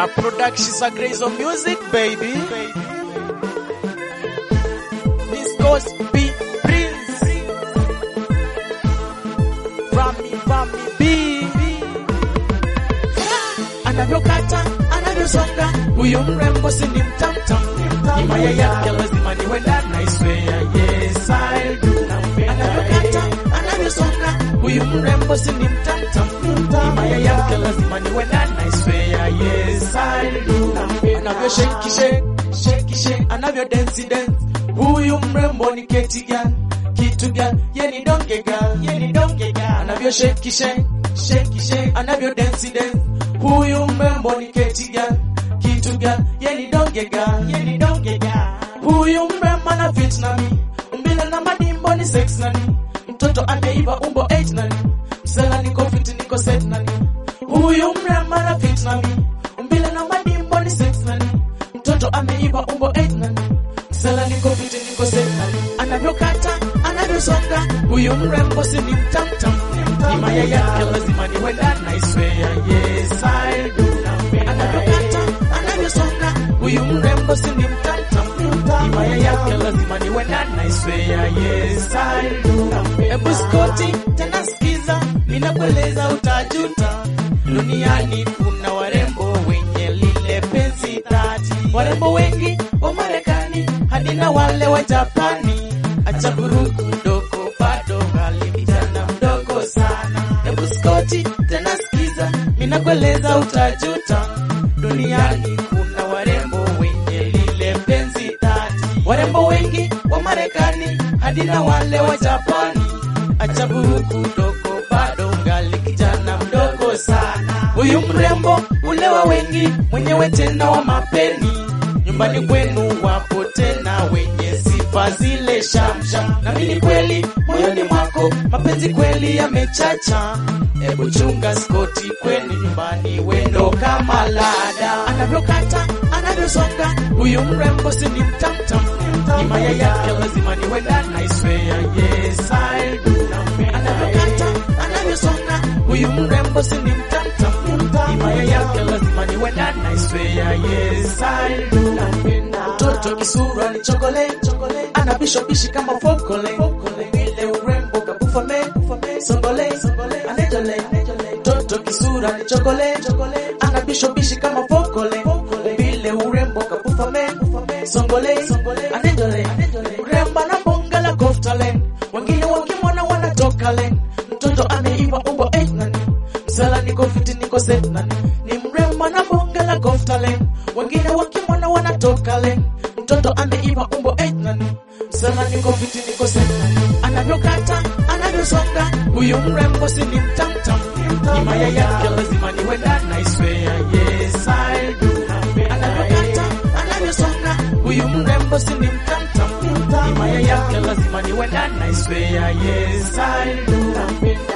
A production's a grace of music, baby. This goes be Prince. From me, from me, B. Anavyokata, anavyosonga, huyu mrembo si ni mtamtam. Himaya yake lazima niwe ndani, I swear, yes I do. Anavyokata, anavyosonga, huyu mrembo si ni mtamtam. Himaya yake lazima niwe ndani, I swear, yes I do. Anavyo shake shake, shake shake, anavyo dance dance. Huyu mrembo ni keti gani? Kitu gani? Ye ni donge gani? Ye ni donge gani? Anavyo shake shake, shake shake, anavyo dance dance. Huyu mrembo ni keti gani? Kitu gani? Ye ni donge gani? Ye ni donge gani? Huyu mrembo ana fit na mi. Umbile na madimbo ni sex na ni. Mtoto ameiva umbo 8 na ni. Msela niko fit niko set na ni. Huyu mrembo ana fit na mi. Umbile na madimbo ni sex na ni. Mtoto ameiva umbo 8 na ni. Msela niko fit niko set na ni. Anavyokata, anavyosonga. Huyu mrembo si ni mtamtam. Himaya yake lazima niwe ndani, I swear, yes I do. Anavyokata, anavyosonga. Huyu mrembo si ni mtamtam. Himaya yake lazima niwe ndani, I swear, yes I do. Ebu skoti, tena sikiza, ninakueleza utajuta. Duniani kuna warembo wenye lile penzi dhati, warembo wengi wa Marekani hadi na wale wa Japani. Acha buruku mdogo, bado ngali kijana mdogo sana. Ebu skoti tena sikiza, ninakueleza utajuta. Duniani kuna warembo wenye lile penzi dhati, warembo wengi wa Marekani hadi na wale wa Japani. Acha buruku mdogo, bado ngali kijana mdogo sana. Huyu mrembo ule wa wengi, mwenyewe tena wa mapeni, nyumbani kwenu wapo tena wenye sifa zile shamsham. Na mimi kweli moyoni mwako mapenzi kweli yamechacha. Hebu chunga skoti kwenu nyumbani, wendo kama lada. Anavyokata anavyosonga, huyu mrembo si ni mtamtam. Himaya yake lazima niwe ndani, I swear, yes I do. Anavyokata anavyosonga, huyu mrembo si ni mtamtam. Himaya yake lazima niwe ndani, I swear, yes I do. Mtoto kisura ni chokole, ana bisho bishi kama fokole, vile urembo kabufa me, songole, anejole. Mtoto kisura ni chokole, ana bisho bishi kama fokole, vile urembo kabufa me, songole, anejole. Urembo na bonga la koftalen, wengine wakimwona wanatoka len. Mtoto ameiva umbo 8 nani, msala niko fiti niko set nani, ni mrembo na bonga la koftalen, wengine wakimwona wanatoka len. Mtoto ameiva umbo 8 nani, msala niko fiti niko set nani, anavyokata anavyosonga, huyu mrembo si ni mtamtam, himaya yake lazima niwe ndani, I swear, yes I do. Anavyokata anavyosonga, huyu mrembo si ni mtamtam, himaya yake lazima niwe ndani, I swear, yes I do.